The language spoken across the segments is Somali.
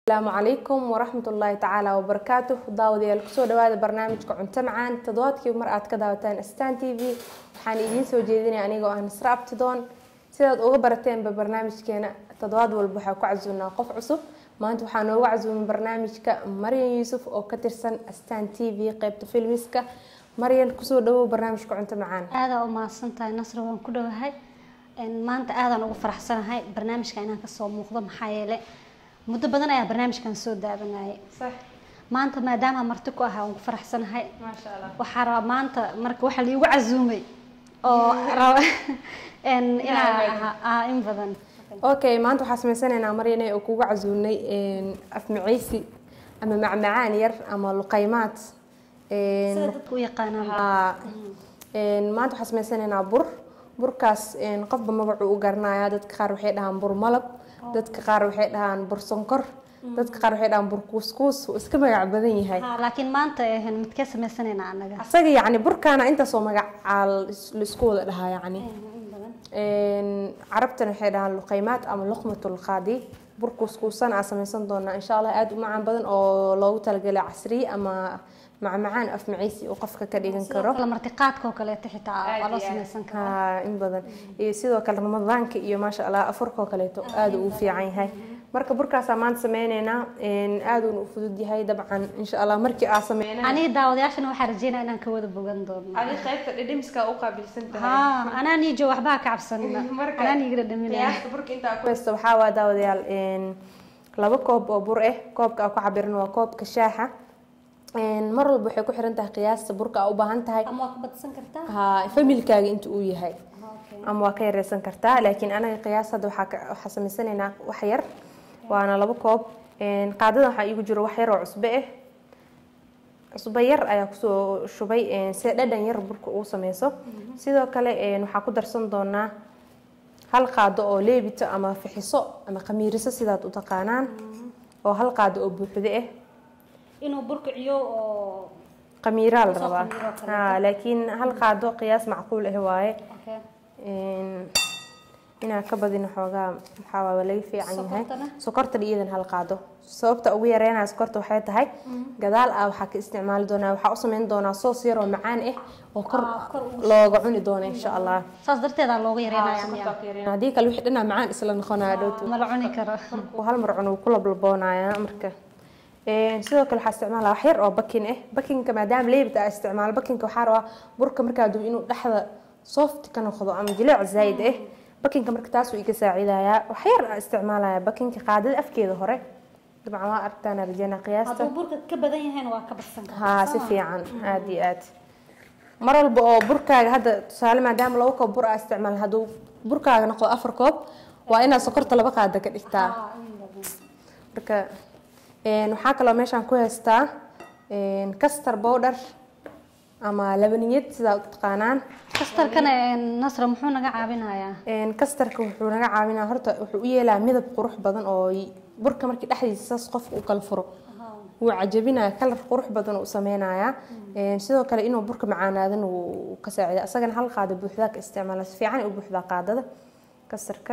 asalaamu calaykum waraxmat ullaahi tacaala wabarakaatuh daawadayaal kusoo dhawaada barnaamijka cunto macaan toddobaadkii mar aad ka daawataan stan t v waxaan idiin soo jeedinaya anigoo ah nasra abtidoon sidaad uga barateenba barnaamijkeena toddobaad walba waxaa ku casuunaa qof cusub maanta waxaa noogu casuuman barnaamijka maryan yuusuf oo ka tirsan stan t v qeybta filmiska maryan kusoo dhawow barnaamijka cunto macaan aadaa u mahadsantahay nasra waan ku dhowahay maanta aadaan ugu faraxsanahay barnaamijka inaan kasoo muuqdo maxaa yeele muddo badan ayaa barnaamijkan soo daabanayay maanta maadaama marti ku ahaa waan ku faraxsanahay maasha allah waxaa rabaa maanta marka waxaa liigu casuumay oo raba inaa ahaa in badan okay maanta waxaa sameysanaynaa maryane oo kugu casuunay afmaceysi ama macmacaan yar ama luqaymaad sida dadka u yaqaanaan Haa. Een, maanta waxaa sameysanaynaa bur burkaas een, qofba magacuu u garanayaa dadka qaar waxay dhahaan bur malab dadka qaar waxay dhahaan bur sonkor dadka qaar waxay dhahaan bur kuuskuus wuu iska magac badan yahay Haa, laakiin maanta eh, midkee sameysanaynaa anaga asaga yacni burkaana intaasoo magacaa laisku wada dhahaa yacni in badan Een, carabtana waxay dhahaan luqaymaad ama luqmatul qaadi bur kuuskuusan aa sameysan doonaa insha allah aada u macaan badan oo loogu talagalay casriye ama macmacaan afmaceysi uu qofka ka dhigan karo kala martiqaadka oo kaleeto xitaa waa loo sameysan karaa haa in badan iyo sidoo kale ramadaanka iyo maasha allah afurkoo kaleeto aada uu fiican yahay marka burkaasaa maanta sameyneynaa een, aada uuna u fudud yahay dabcan insha allah markii aa sameynaa aniga daawadayaashana waxaa rajeynaya inaan ka wada bogan doono adi qaybta dhidhimiska u qaabilsan haa anaa niijo waxbaa ka cabsanina Marka- anaa niiga dhadhaminaya qiyaasta burka intaa ku haysta waxaa waa daawadayaal een, laba koob oo bur ah koobka aa ku cabiran waa koobka shaaxa Een, mar walba waxay ku xiran tahay qiyaasta burka aa u baahan tahay ama waa ka badsan kartaa haa familkaaga inta uu yahay Okay. ama waa ka yareysan kartaa laakiin anaga qiyaas hadda waxaa ka- waxaa sameysanaynaa wax yar waana laba koob Een, qaadada waxaa iigu jiro wax yar oo cusbe ah cusbo yar ayaa kusoo shubay een, si dhadhan yar burka uu sameyso sidoo kale een, waxaa ku darsan doonaa hal qaado oo leebito ama fixiso ama khamiiriso sidaad u taqaanaan oo hal qaado oo buuxdo ah inuu burkiciyo oo khamiiraa la Kusoo rabaa khamiiro kaleeto. Haa, laakiin hal qaado qiyaas macquul ah waaye okay. Een, inaa ka badin xoogaa maxaa waa laga fiican yahay Sokortana? sokorta iyadan hal qaado sababta ugu yareynaya sokorta waxay tahay gadaal ah waxaa ka isticmaali doonaa waxaa u sameyn doonaa soos yar oo macaan ah oo kor Ah, kor ugu looga cuni doono insha allah saas darteedaa looga yareynaya miya haddii kale wixii dhanaa macaan isla noqonaya dhowtu ma la cuni karo Uu hal mar cun uu ku lablaboonayaa marka Een, sidoo kale waxaa isticmaalaa wax yar oo bakin ah bakinka maadaama leebita aa isticmaalo bakinka waxaa rabaa burka markaa dubo inuu dhexda soft ka noqdo ama jileec zaid ah bakinka marka taasuu iga saacidayaa wax yar aa isticmaalaya bakinka qaadada afkeeda hore dabcan waa aragtaan rajana qiyaasta hadduu burka ka badan yahayna waa ka badsan kartaa haa si fiican aada iyo aad mar walba oo burkaaga hadda tusaale maadaama laba koob bur aa isticmaal hadduu burkaaga noqdo afar koob waa inaad sokorta laba qaada ka dhigtaa Haa, in badan. marka een, waxaa kaloo meeshaan ku haystaa een, castor powder ama labaniyad sidaa u taqaanaan kastarkana eh, nasra muxuu naga caawinayaa Een, castorka wuxuu naga caawinaa horta wuxuu u yeelaa midab qurux badan oo y- burka markii dhexdiisa saas qofka u kala furo wuu cajabinaya kalar qurux badan uu sameynayaa Een, sidoo kale inuu burka macaanaadana wuu ka saacida asagana hal qaado buuxdaa ka isticmaala si fiican ay u buuxdaa qaadada kastarka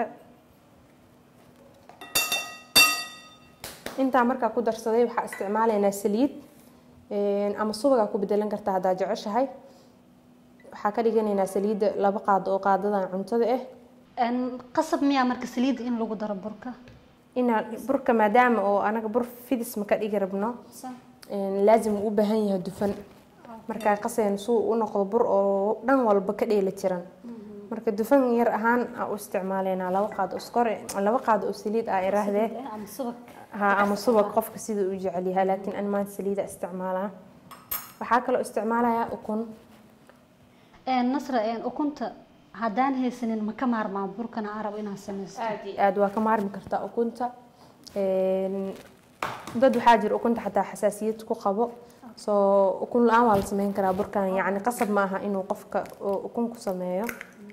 intaa markaa ku darsaday waxaa isticmaalaynaa saliid Een, ama subagaa ku bedelan kartaa haddaa jeceshahay waxaa ka dhiganaynaa saliidda laba qaado oo qaadadan cuntada ah Een, qasab miyaa marka saliid in lagu daro burka inaa burka maadaama oo anaga bur fidis ma ka dhigi rabno een, laazim uu u baahan yahay dufan markaa qaseen suu u noqdo bur oo dhan walba ka dheeli tiran marka dufan yar ahaan aa u isticmaaleynaa laba qaado oo sonkor laba qaado oo saliid ah iraahdee ama subag ha ama subag qofka sida uu jecel yahay laakiin an maanta saliida isticmaalaa waxaa kaloo isticmaalayaa ukun Een, nasra een, ukunta haddaan haysanin ma ka maarmaa burkana aan rabo inaan sameysto aad iyo aad waa ka maarmi kartaa ukunta Een, dad waxaa jira ukunta xataa xasaasiyad ku qabo soo ukun la-aan waa la sameyn karaa burkan yacni qasab ma aha inuu qofka oo ukun ku sameeyo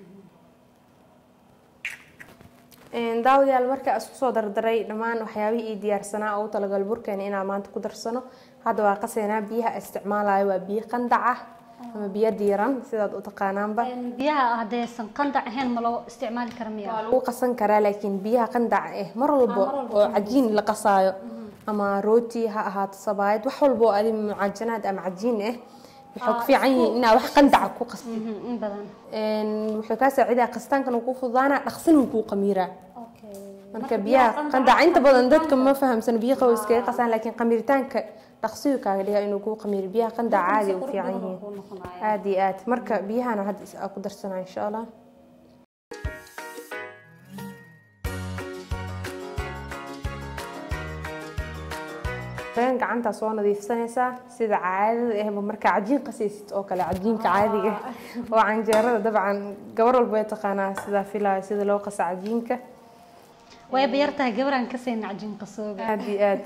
Een, daawadayaal marka isku soo dardaray dhammaan waxyaabihii ii diyaarsanaa oo u talagal burkeena inaan maanta ku darsano hadda waa qaseynaa biyaha isticmaalayo waa biyo qandac ah ama biyo diiran sidaad u taqaanaanba Een, biyaha haddaysan qandac ahayn ma loo isticmaali kara miya waa lagu qasan karaa laakiin biyaha qandaca ah mar walba oo cajiin la qasaayo ama rooti ha ahaato sabaayad wax walba oo adi mucaajanaad ama cajiin ah waxay ku fiican yihiin inaa wax qandaca ku qastid Mhm, in badan wuxuu kaa saacidaa qastaankana wuu kuu fududaana dhaqsina wuu kuu qamiiraa okay marka biyaha qandaca inta badan dadka ma fahamsan biyo qabow iskaga qasaan laakiin qamiritaanka dhaqsiyu kaaga dhigaa inuu kuu qamiiro biyaha qandaca caadi u fiican yihiin aad iyo aad marka biyahana hadda is- aa ku darsanaa insha allah been gacantaa soo nadiifsanaysaa sida caadada ahba markaa cajiin qasaysid oo kale cajiinka caadiga oo canjeerada dabcan gabar walba way taqaanaa sidaa filaayo sida loo qasa cajiinka way bayartahay gabaraan ka sayna cajin qasooga aad iyo aad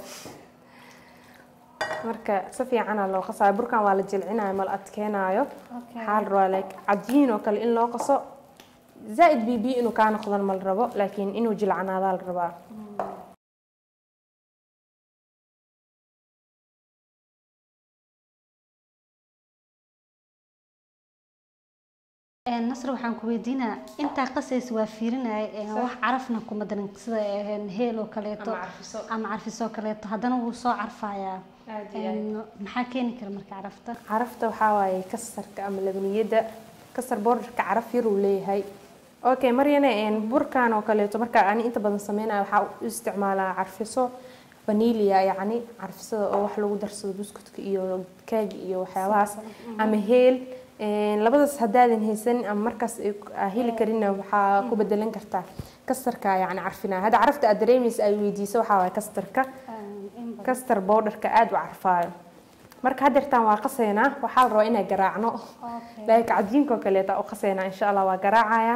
marka si fiicana loo qasaayo burkan waa la jilcinayo ma la adkeenaayo waxaa la rabaa like cajiin oo kale in loo qaso zaaid bibi inuu kaa noqdan ma la rabo laakiin inuu jilcanaadaa la rabaa Een, nasr waxaan ku weydiinaa intaa qasaysa waa fiirinaya een, wax carafna kuma darin sida een, heel oo kaleeto Ama carfiso. ama carfiso kaleeto haddana wuu soo carfayaa Aad iyo Een, maxaa keeni kara marka carafta carafta waxaa waaye kasarka ama labaniyada kasar boordarka caraf yar uu leeyahay okay maryane een, burkan oo kaleeto marka ani inta badan sameynayo waxaa u isticmaalaa carfiso vanilya yacni carfisada oo wax lagu darsado buskudka iyo keega iyo waxyaabahaas ama heel een, labadaas haddaadan haysanin ama markaas ay ku- aa heli karinna waxaa ku bedelan kartaa kastarka yacni carfinaya hadda carafta aad dareemaysa ay weydiiso waxaa waaye kastarka Een, in badan. kastar bowdharka aada u carfaayo marka haddeertaan waa qaseynaa waxaa la rabaa inaan garaacno Okay. laakiin cajiinka oo kaleeta u qaseynaa insha allah waa garaacaya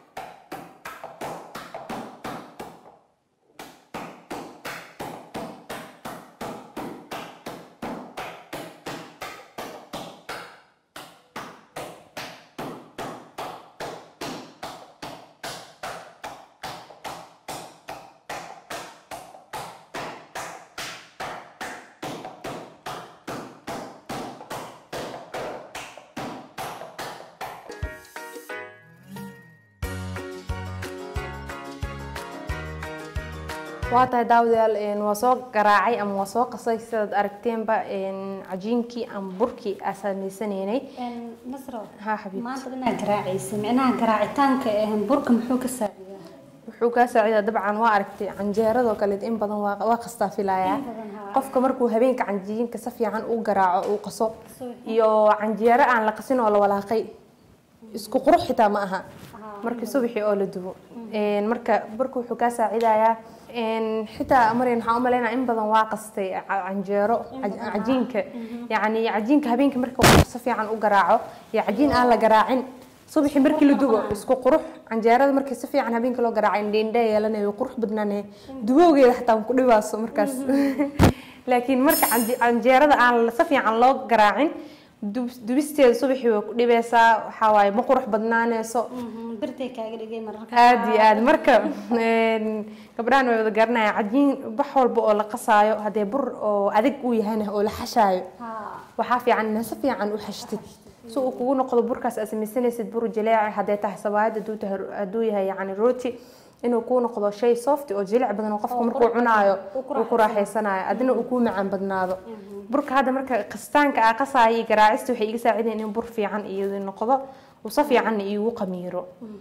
waa tahay daawadayaal een, waa soo garaacay ama waa soo qasay sidaad aragteenba een, cajiinkii ama burkii aa samaysaneynay Een, nasro haa xabiib maanta dhanaa garaacaysa micnaha garaacitaanka een, burka muxuu ka saacidaa wuxuu kaa saacidaa dabcan waa aragtay canjeeradoo kaleet in badan waa waa qastaa filayaa In badan, haa. qofka markuu habeenka canjiinka si fiican u garaaco uu qaso Soo- iyo canjeero aan la qasin oo la walaaqay isku qurux xitaa ma aha markii subaxii oo la dubo Een, marka burka wuxuu kaa saacidayaa een, xitaa maryan waxaan u malaynaa in badan waa qastay ca- canjeero caj- cajiinka yacni cajiinka habeenkii marka uu si fiican u garaaco iyo cajiin aan la garaacin subaxii markii la dubo isku qurux canjeerada markii si fiican habeenkii loo garaaco indheindhe yeelanayo qurux badnaanee dubowgeeda xataa ku dhibaaso markaas laakiin marka canje- canjeerada aan si fiican loo garaacin dub- dubisteeda subaxii way ku dhibaysaa waxaa waaye ma qurux badnaaneyso Mhm, birtay kaaga dhigay mararka aad iyo aad marka een, gabdhahan way wada garanayaan cajiin wax walba oo la qasaayo haddee bur oo adag uu yahayna oo la xashaayo Haa. waxaa fiican inaad si fiican u xashtid si uu kugu noqdo burkaas aad samaysanaysid bur jaleeci haddee tahay sabaayad hadduu tahay hadduu yahay yacni rooti inuu kuu noqdo shay soft oo jilic badan oo qofku markuu cunaayo uu ku raaxaysanayo adina uu kuu macaan badnaado burka hadda marka qastaanka aa qasaayo iyo garaacista waxay iga saacideen in bur fiican iyo noqdo uu si fiicanna iigu qamiiro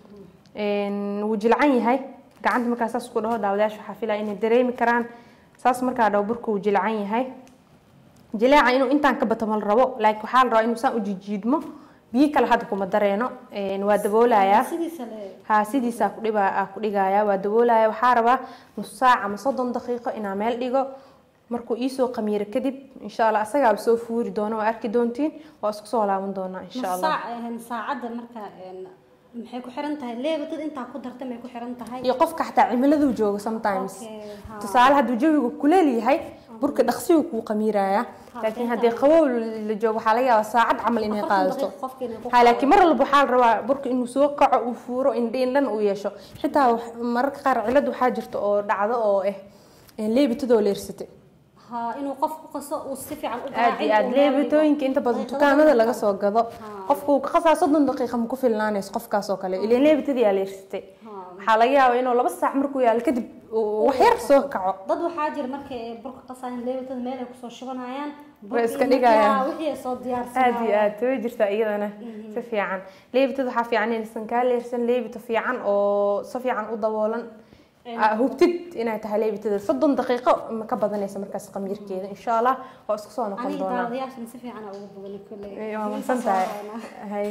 Een, wuu jilcan yahay gacanta markaa saas ku dhaho daawadayaasha waxaa filaya inay dareemi karaan saas markaa dhaho burka wuu jilcan yahay jileeca inuu intaan ka bato ma la rabo laakiin waxaa la rabaa inuu saan u jijiidmo biyo kale hadda kuma dareeno Een, waa daboolayaa sidiisa le haa sidiisaa ku dhiba aa ku dhigaya waa daboolaya waxaa rabaa nus saac ama soddon daqiiqo inaa meel dhigo markuu iisoo qamiiro kadib insha allah asagaaba soo fuuri doono waa arki doontiin waa isku soo laaban doonaa insha allah saac een, saacadda marka een, maxay ku xiran tahay leeba dad intaa ku darta may ku xiran tahay iyo qofka xataa cimiladuu joogo sometimes Okay, haa. tusaale hadduu jawigu kuleel yahay burka dhaqsigu kuu qamiiraya laakiin haddii qabow la joogo waxaa laga yaabaa saacad camal inay Afartan qaadato daqiiqo qofka inay ku ha laakiin mar walba waxaa la rabaa burka inuu soo kaco uu fuuro indhiin dhan uu yeesho xitaa wax- mararka qaar cilad waxaa jirta oo dhacdo oo ah leebitadoo leersatay haa inuu qof ku qaso uu si fiican u aad iyo aad leebitooyinka inta badan dukaamada laga soo gado qofku uu ka qasaa soddon daqiiqa ma ku filnaanayso qofkaas oo kale ileen leebitadii aa leersatay waxaa laga yaabaa inuu laba saac markuu yaalo kadib uu wax yar soo kaco dad waxaa jira markay ay burka qasayaan leewatada meel ay kusoo shubanayaan Way iska dhigayaan. wixii ay soo aad iyo diyaarsanayaan aad way jirtaa iyadana si fiican leebitad waxaa fiican inaysan kaa leersan leebita fiican oo si fiican u daboolan Aa, hubtid inay tahay leebitada soddon daqiiqo ma ka badanaysa markaas qamiirkeeda insha allah waa isku soo noqon aniga doonaa daawadayaashan si fiican aa ugu boganay kolley Eh, waa mahadsan tahay hay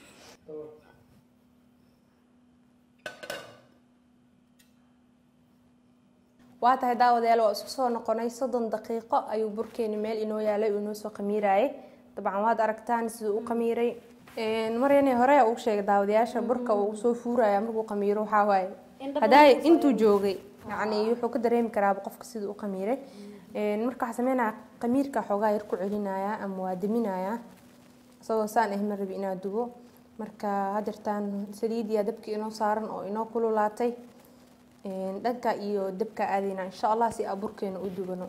waa tahay daawadayaal waa isku soo noqonay soddon daqiiqo ayuu burkeeni meel inoo yaalay uu inoo soo qamiirayay dabcan waad aragtaan siduu u qamiiray maryani hore ugu sheegay daawadayaasha burka uu soo fuuraya markuu qamiiro waxaa waaye Indho haddaa badan intuu joogay yacni wuxuu ka dareemi karaaba qofka siduu u qamiiray marka waxaa sameynaya qamiirka xoogaa yar ku celinaya ama waa daminaya isagoo saan ah ma rabi inaad dubo marka hadeertaan saliid iyo dabka inoo saaran oo inoo kululaatay Een, dhanka iyo dabka aadayna insha allah si aburkeena u dubano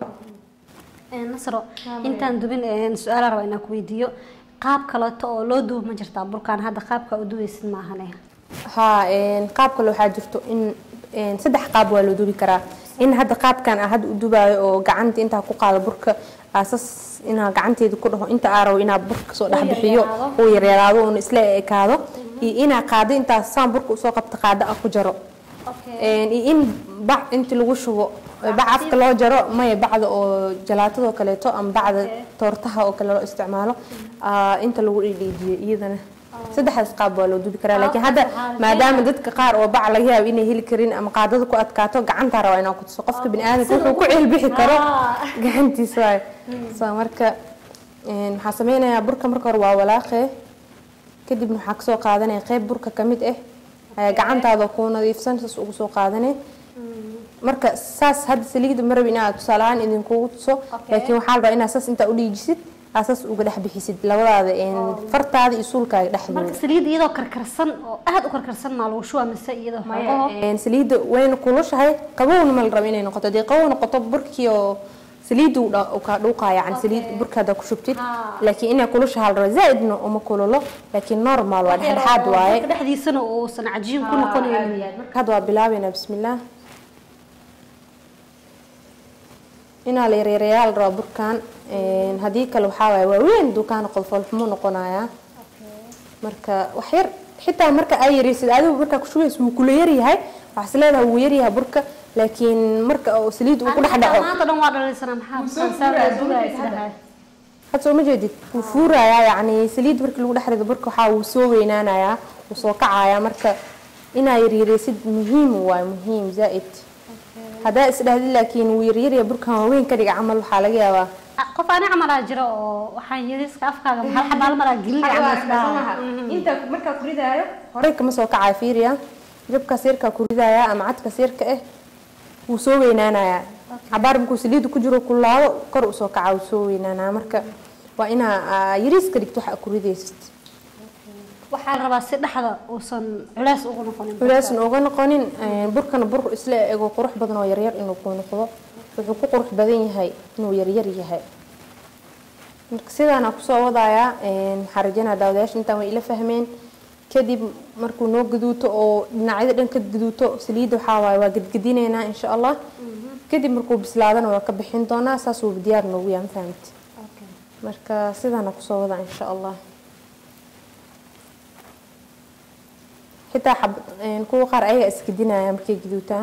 nasro intaan dubin een, su-aala raba inaan ku weydiiyo qaab kaleeto oo loo dubo ma jirtaa burkaan hadda qaabka u dubaysid maahane haa een, qaab kale waxaa jirto in een, saddex qaab waa loo dubi karaa in hadda qaabkan ah hadda u dubaayo oo gacanta intaa ku qaado burka aasas inaa gacanteeda ku dhaho inta aa rabo inaa burka soo dhex bixiyo yaryaraado. uu yaryaraado uuna isla ekaado iyo inaa qaado intaas saan burka usoo qabta qaado ah ku jaro Een, iyo in bac inti lagu shubo bac afka loo jaro maya bacda oo jalaatadoo kaleeto ama bacda toortaha oo kale loo isticmaalo aa, inta lagu dhidhiijiyo iyadana saddexdaas qaab waa loo dubi karaa laakiin hadda maadaama dadka qaar oo bac laga yaabo inay heli karin ama qaadada ku adkaato gacantaa rabaa inaa kutuso qofka biniaadamka wuxuu ku ceelbixi karo gacantiisa waayo so marka een, waxaa sameynayaa burka marka hore waa walaaqee kadibna waxaa kasoo qaadanaya qeyb burka ka mid ah ayaa gacantaada kuu nadiifsan saas ugu soo qaadanay marka saas hadda saliida ma rabi inaad tusaale ahaan idinkugu tuso laakiin waxaa la rabaa inaad saas intaa u dhiijisid aad saas uga dhex bixisid labadaada een, fartaada iyo suulkaaga dhexdooda marka saliid iyadoo karkarsan oo aad u karkarsan maa lagu shubaa mise iyadoo xogaho Een, saliidda wayna kulushahay qabowna ma la rabo inay noqoto hadii qabow noqoto burkii oo saliidda uu dha- uu kaa dhuuqaya yani saliid burka haddaa ku shubtid laakiin inay kulushaha la rabo zaaidna uma kululo laakiin normal waa dhexdhexaad waaye burka dhexdiisana uusan cajiin ku noqonayn marka hadda waa bilaabeynaa bismillaah inaa la yareereyaa la rabaa burkan Een, haddii kale waxaa waaye waaweyn dukaan qolfool xumuu noqonayaa marka wax yar xitaa marka ay yareysid adigu markaa kushubaysa wuu kula yaryahay waxaas leedahay wuu yaryahay burka laakiin marka oo saliid uu ku dhex dhaco maanta dhan waa dhalaysana maxaa saa dugaa isdhahay had soo ma jeedid wuu fuurayaa yacni saliid markii lagu dhex rido burka waxaa wuu soo weynaanayaa wuu soo kacayaa marka inaa yaryareysid muhiim waaye muhiim zaa-id haddaa isdhahdid laakiin wuu yaryarya burkan waaweyn ka dhiga camal waxaa laga yaabaa qof ani camalaa jira oo waxaan yariska afkaaga hal xabaal maraa gelin camal isdhaha inta markaa ku ridaayo horey kama soo kacaya fiiriya jabkaas yarkaa ku ridaya ama cadkaas yarka ah wuu soo weynaanayaa cabaar markuu saliidda ku jiro kulaabo kor usoo kaca wuu soo weynaanaya marka waa inaa aa, yariiska dhigto waxa ku ridaysid waxaa la rabaa si dhexda uusan culeys ugu noqonin culeysan uga noqonin een, burkana bur isla ego qurux badan oo yaryar inuu ku noqdo wuxuu ku qurux badan yahay inuu yaryar yahay marka sidaana kusoo wadayaa een, waxaan rajeynaya daawadayaasha intaan way ila fahmeen kadib markuu noo gaduuto oo dhinacyada dhan ka gaduuto saliidda waxaa waaye waa gedgedineynaa insha allah kadib markuu bislaadana waa ka bixin doonaa saas uu diyaar noogu yahay ma fahamti marka sidaana kusoo wadaa insha allah xitaa xab een, kuwa qaar ayaga isgedinaya markay gaduutaan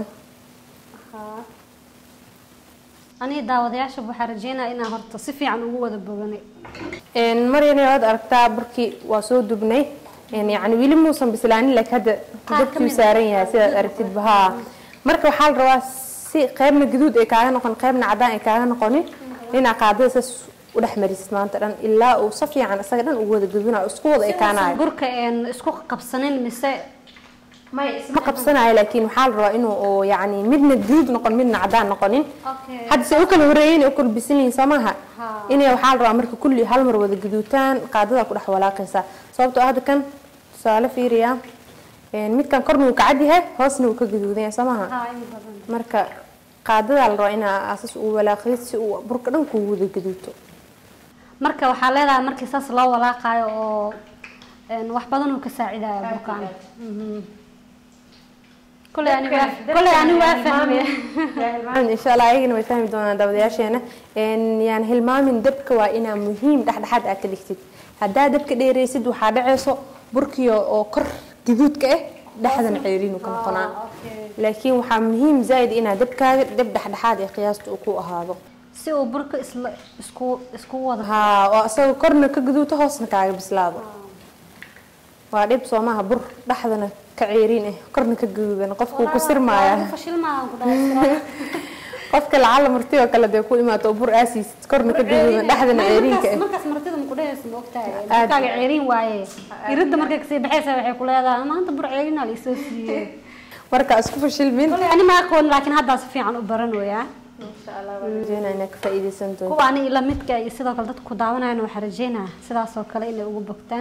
aniga daawadayaasha waxaa rajeynaya inaan horta si fiican ugu wada boganay Een, maryana waad aragtaa burkii waa soo dubnay Een, yacni weli muusan bislaanin laakiin hadda dabkii saaran yahay sidaad aragtid bahaa marka waxaa la rabaa si qaybna gaduud ay kaaga noqon qaybna cadaan ay kaaga noqonin inaa qaadada saas u dhex marisid maanta dhan ilaa uu si fiican isaga dhan ugu wada gaduunayo isku wada ekaanayo burka een isku qabsanin mise ma qabsanayo laakiin waxaa la rabaa inuu oo yacni midna gaduud noqon midna cadaan noqonin hadda se u kala horeeyeen u kala bisan yihiin soo maaha inay waxaa la rabaa marka kulli hal mar wada gaduutaan qaadada ku dhex walaaqaysaa sababtoo ah hadda kan tusaale fiiriya een, midkan korna wuu kacad yahay hoosna wuu ka gaduudan yahay soo maaha marka qaadadaa la rabaa inaa asas uu walaaqid si uu burka dhan kugu wada gaduuto marka waxaa leedahay markii saas loo walaaqaayo oo een, wax badan uu ka saacidayo burkaan Mhm. koley ani waa koley ani waa fahmay hilmaamin insha allah ayagana way fahmi doonaan daawadayaasheena Een, yaan hilmaamin dabka waa inaa muhiim dhexdhexaad aad ka dhigtid haddaa dabka dheeraysid waxaa dhacayso burkiyo oo kor gaduudka ah dhexdana ceeriinu ka noqonaa laakiin waxaa muhiim zaaid inaa dabkaaga dab dhexdhexaad ee qiyaasta uu ku ahaado si uu burka isla isku isku wada haa oo asaga korna ka gaduuto hoosna kaaga bislaado waa dhib soomaha bur dhexdana ka ceeriin ah korna ka gaduudan qofkuu ku sirmaaya fashilmaan ku dhahay qofka lacala marti oo kale dee ku imaato oo bur aasiisid korna ka gaduudan dhexdana ceeriinka ah markaas martida ma ku dhahaysa ma ogtahay Aad. burkaaga ceeriin waaye iridda markay kasii baxaysa waxay ku leedahay maanta bur ceeriin aa laisoo siiyey marka isku fashilmin koley ani ma aqoon laakiin haddaa si fiican u baranayaa rajeynaa inaad ka faa'iidaysan doonto kuwa ani ila midka iyo sidoo kale dadka ku daawanayana waxaa rajeynaa sidaas oo kale inay ugu bogtaan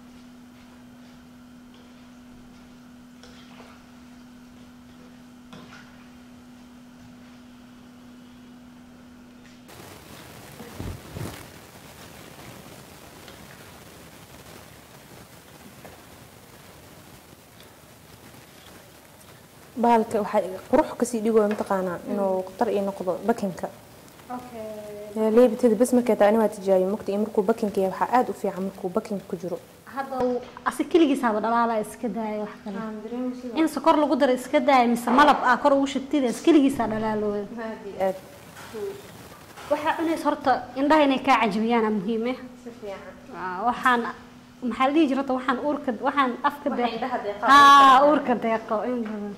bahalka waxaa qurux kasii dhigooya mataqaanaa inuu khatar ii noqdo bakinka leebitada bas markay tahay ani waa tijaabiye mugta iyo markuu bakinka yahay waxaa aada u fiican markuu bakinka ku jiro hadda uu asi keligiisaaba dhalaala iska daaya wax kale in sokor lagu daro iska daaya mise malab ah kor ugu shubtida is keligiisaa dhalaalooya aad waxaa cunaysa horta indhaha inay kaa cajabiyaan aa muhiim eh Waa, waxaan maxaa la dhihi jira horta waxaan uurka waxaan afka Waxa deeq indhaha deeqa. haa uurka deeqo in badan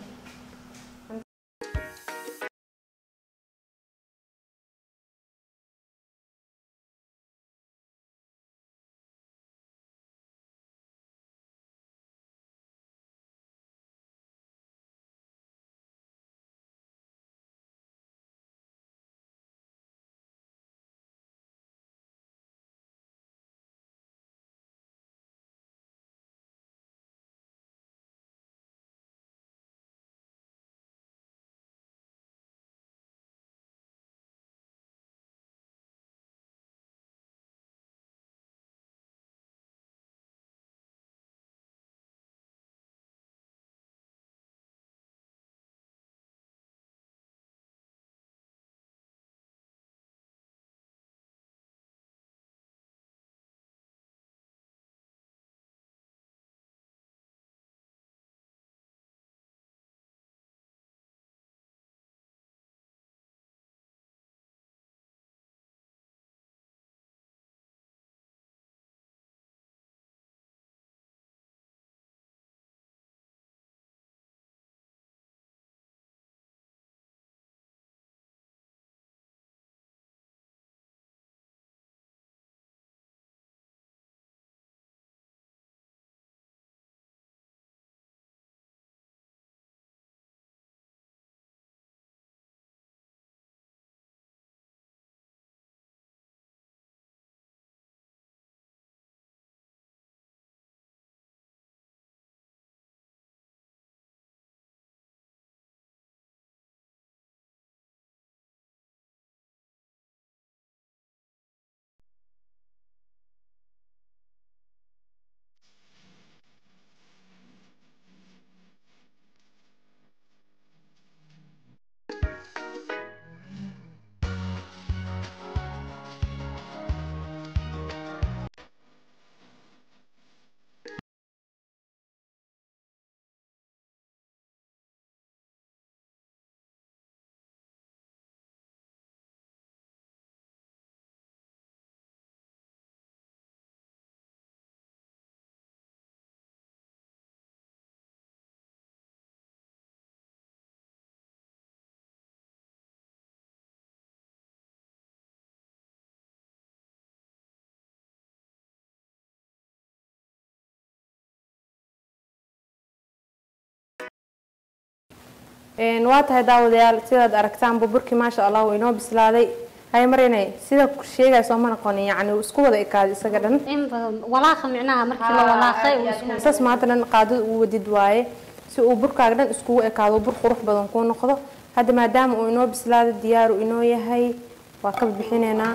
waa tahay daawadayaal sidaad aragtaanba burkii maasha allah wuu inoo bislaaday hay marinay sida sheegaya sooma noqonin yacni uu isku wada ekaaday isaga dhan in badan walaaqa micnaha markii la walaaqay uu isku saas maanta dhan qaadada uu wadid waaye si uu burkaaga dhan iskugu ekaado bur qurux badan kuu noqdo hadda maadaama uu inoo bislaaday diyaaru inoo yahay waa ka bixinaynaa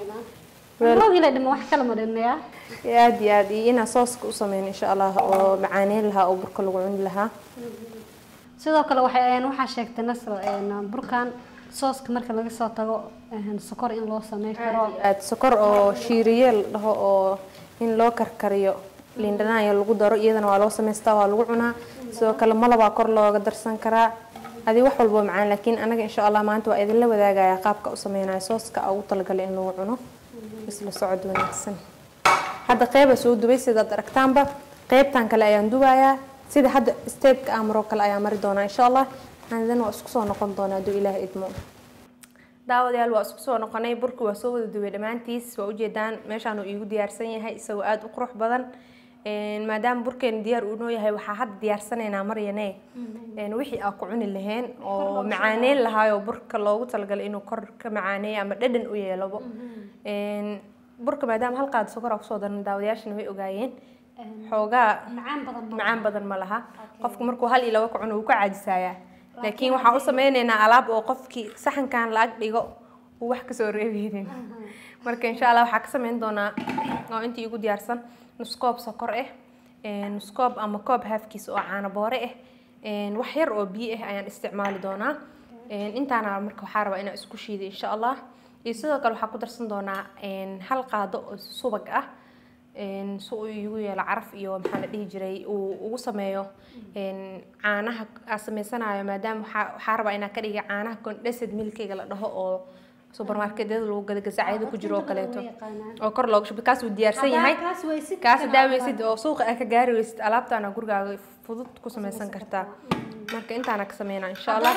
roogila dhima wax kala ma dhimayaa aad iyo aad iyo inaa sooska u sameyn insha allah oo macaaneyn lahaa oo burka lagu cuni lahaa sidoo kale waxay waxaa sheegtay nasro burkan sooska marka laga soo tago sokor in loo sameyn karo aad sokor oo shiiriye la dhaho oo in loo karkariyo liindhanaayo lagu daro iyadana waa loo samaystaa waa lagu cunaa sidoo kale malabaa kor looga darsan karaa adi wax walbo macaan laakiin anaga insha allah maanta waa idinla wadaagaya qaabka u sameynayo sooska ugu talagalay in lagu cuno isla socod wanaagsan hadda qeyba soo dubay sidaad aragtaanba qeybtan kale ayaan dubayaa sida hadda steebka amaro kale ayaa mari doonaa insha allah aandan waa isku soo noqon doonaa hadduu ilaah idmo daawadayaal waa isku soo noqonay burki waa soo wada dubay dhammaantiis waa ujeedaan meeshaan uu iigu diyaarsan yahay isagoo aada u qurux badan maadaama burkeena diyaar uu noo yahay waxaa hadda diyaarsanaynaa maryane wixii aa ku cuni laheen oo macaaneyn lahaayoo burka loogu talagalay inuu kor ka macaaneeyo ama dhadhan u yeelobo burka maadaama hal qaada sokor aa kusoo daran daawadayaashana way ogaayeen xoogaa macaan badan ma laha qofku markuu hal iyo laba ka cuno wuu ka caajisayaa laakiin waxaan u sameynaynaa alaab oo qofkii saxankan la ag dhigo uu wax kasoo reebeynin marka insha allah waxaa ka sameyn doonaa oo intii igu diyaarsan nuskoob sokor ah nuskoob ama koob haafkiis oo caano boore ah wax yar oo biyo ah ayaan isticmaali doonaa intaana marka waxaa rabaa inaan isku shiiday insha allah iyo sidoo kale waxaa ku darsan doonaa hal qaado oo subag ah si uu igu yeelo caraf iyo maxaa la dhihi jiray uu ugu sameeyo caanaha aa sameysanayo maadaama waxaa rabaa inaa ka dhiga caanaha condensed milkiga la dhaho oo supermarketyada lagu gada gasacyada ku jiro oo kaleeto oo kor looga shubo kaas uu diyaarsan yahay kaas daaweysid oo suuqa aa ka gaari weysid alaabtaana gurigaaga fudud ku sameysan kartaa marka intaana ka sameynaa insha allah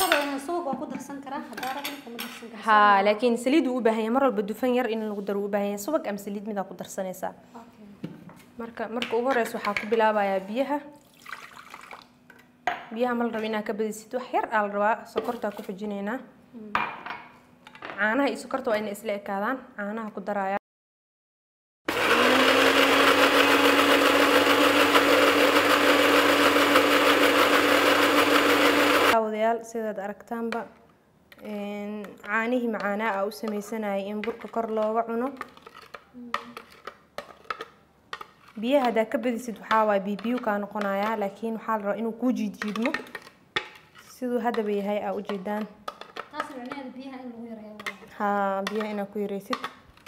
ha laakiin saliid uu u baahan yahay mar walba dufan yar in lagu daro u baahan yahay subag ama saliid midaa ku darsanaysaa marka marka ugu horeysa waxaa ku bilaabayaa biyaha biyaha ma la rabo inaa ka badisid wax yar aa la rabaa sokortaa ku xujinaynaa caanaha iyo sokorta waa inay isla ekaadaan caanaha ku daraya daawadayaal sidaad aragtaanba caanihii macaanaa aa u sameysanayay in burka kor looga cuno biyaha haddaa ka badisid waxaa waay bibiyu kaa noqonayaa laakiin waxaa la rabaa inuu kuu jiidjiidmo siduu haddaba yahay aa ujeedaan haa biyaha inaa ku yareysid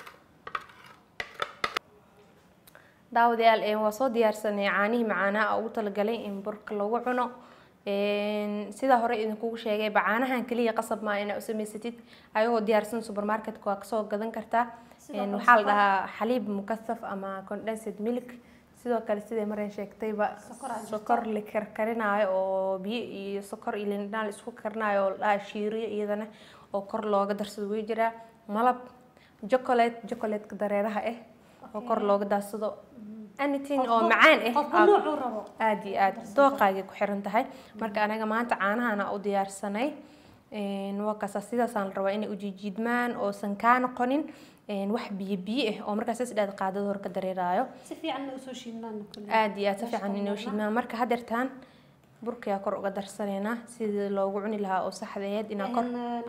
daawadayaal waa soo diyaarsanay caanihii macaanaa aa ugu talagalay in burka lagu cuno sidaa hore idinkugu sheegay bacaanahan keliya qasab maa inaa u samaysatid ayagoo diyaarsan supermarketka waa kasoo gadan kartaa waxaa la dhahaa xaliib mukasaf ama condensed milk sidoo kale siday mareen sheegtayba sokor la karkarinaayo oo biyo iyo sokor iyo lindhanaan la isku karinayo oo la dhahaa shiiriyo iyadana oo kor looga darsado way jiraa malab chocolate chocolatka dareeraha ah oo kor looga daadsado anything oo macaan ah aada iyo aad dooqaagay ku xiran tahay marka anaga maanta caanahana u diyaarsanay waa kaasa sidaasaan la rabaa inay ujiijiidmaan oosan kaa noqonin wax biyo biyo ah oo markaas isdhaad qaadada hor ka dareeraayo aada iyo aad si fiican inoo shiidmaan marka hadeertaan burkayaa kor uga darsanaynaa sidii loogu cuni lahaa oo saxdeed inaa kor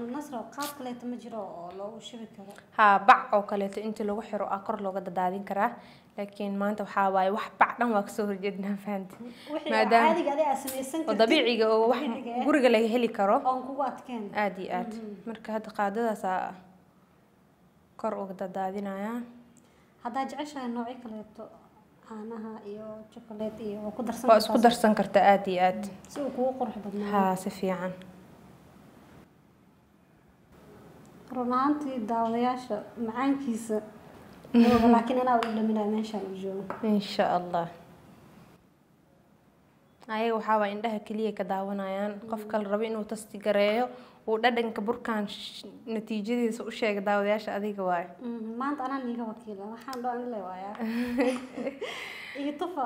haa bac oo kaleeto intii lagu xiro ah kor looga dadaadin karaa laakiin maanta waxaa waaye wax bac dhan waa kasoo horjeednaa fahanti maadaama oo dabiiciga oo wax guriga laga heli karo aada iyo aad marka hadda qaadadaasaa kor uga dadaadinayaa haddaa jeceshahay noocyo kaleeto caanaha iyo chocolate iyo waa ku darsan waa isku darsan kartaa aada iyo aad si uu kugu qurux badnaa haa si fiican run ahaantii daawadayaasha macaankiisa laakiin anaa u dhaminaa meeshaan u joogo insha allah ayaga waxaa waa indhaha keliya ka daawanayaan qofka la rabo inuu tasti gareeyo uu dhadhanka burkaan natiijadiisa u sheega daawadayaasha adiga waayo maanta anaa niiga wakiila waxaan dho anile waayaa iyo tufa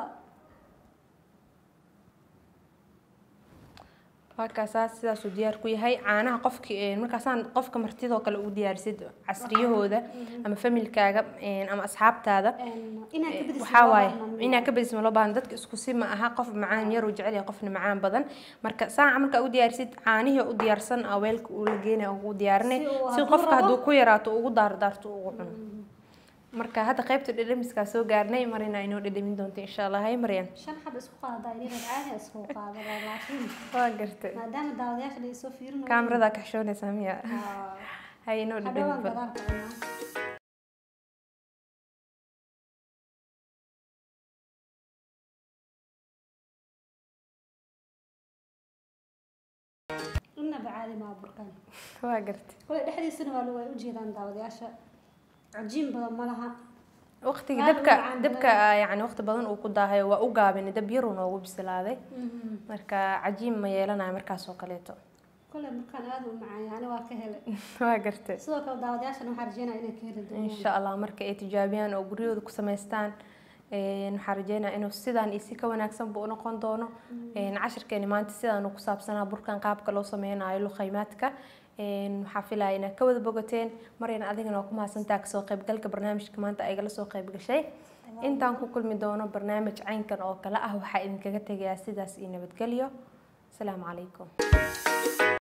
markaasaa sidaasuu diyaar ku yahay caanaha qofki markaasaan qofka martidoo kale u diyaarisid casriyahooda ama familkaaga ama asxaabtaada waxaa waaye inaa ka badis maloo baahan dadka isku si ma aha qof macaan yaruu jecel yahay qofna macaan badan marka saaca markaa u diyaarisid caanihii u diyaarsan a weelka uu la geenaya ugu diyaarinay si qofka hadduu ku yaraato ugu daardaarto ugu cuno marka hadda qaybta dhedhemiskaa soo gaarnay marina inoo dhedhemin doonto insha allah hay maryan shan xab isku qaada inay caadi isku qaada laakiin waa gartay maadaama daawadayaasha la isoo fiirinayo kaamirada kaxshoonaysaa miya hay inoo hadhowaan dhedhemin bal gadaalka cunaa inaba caadi maa burkan waa gartay kule dhexdiisana waa lagu ay ujeedaan daawadayaasha cajiin badan ma laha waqtiga Aad u dabka macaan dabka yani waqti badan uu ku daahay waa u gaabin dab yaruu noogu bisilaaday marka cajiin ma yeelanayo markaas oo kaleeto kule markaan aad u macaan yani waa ka helay waa gartay sidoo kale daawadayaashana waxaa rajeynaya inay ka heli doonaan insha allah marka ay tijaabiyaan oo guryahooda ku samaystaan een, waxaan rajeynaya inuu sidaan iyo si ka wanaagsanba u noqon doono een, cashirkeeni maanta sidaan ku saabsanaa burkan qaabka loo sameynayo luqaymaadka een, waxaa filaya inaad ka wada bogateen marayna adigana waa ku mahadsantaa kasoo qaybgalka barnaamijka maanta ay igala soo qayb gashay intaan ku kulmi doono barnaamij caynkan oo kale ah waxaa idinkaga tegayaa sidaas iyo nabadgelyo asalaamu calaykum